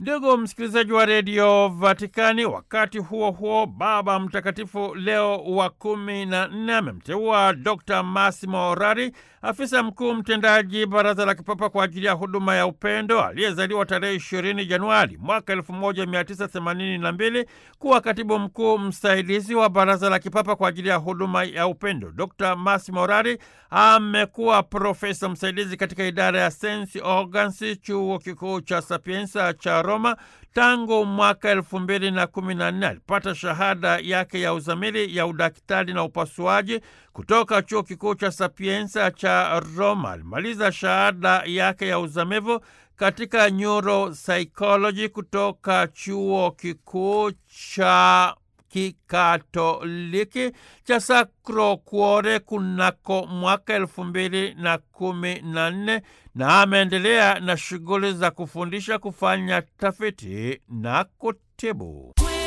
Ndugu msikilizaji wa redio Vatikani, wakati huo huo, Baba Mtakatifu Leo wa kumi na nne amemteua Dr Massimo Rari, afisa mkuu mtendaji Baraza la Kipapa kwa ajili ya huduma ya upendo, aliyezaliwa tarehe 20 Januari mwaka 1982 kuwa katibu mkuu msaidizi wa Baraza la Kipapa kwa ajili ya huduma ya upendo. Dr Massimo Rari amekuwa profesa msaidizi katika idara ya Sensi Organs, chuo kikuu cha Sapienza cha Roma tangu mwaka elfu mbili na kumi na nne. Alipata shahada yake ya uzamili ya udaktari na upasuaji kutoka chuo kikuu cha Sapienza cha Roma. Alimaliza shahada yake ya uzamivu katika neuropsychology kutoka chuo kikuu cha kikatoliki cha Sacro Cuore kunako mwaka elfu mbili na kumi na nne na ameendelea na shughuli za kufundisha, kufanya tafiti na kutibu.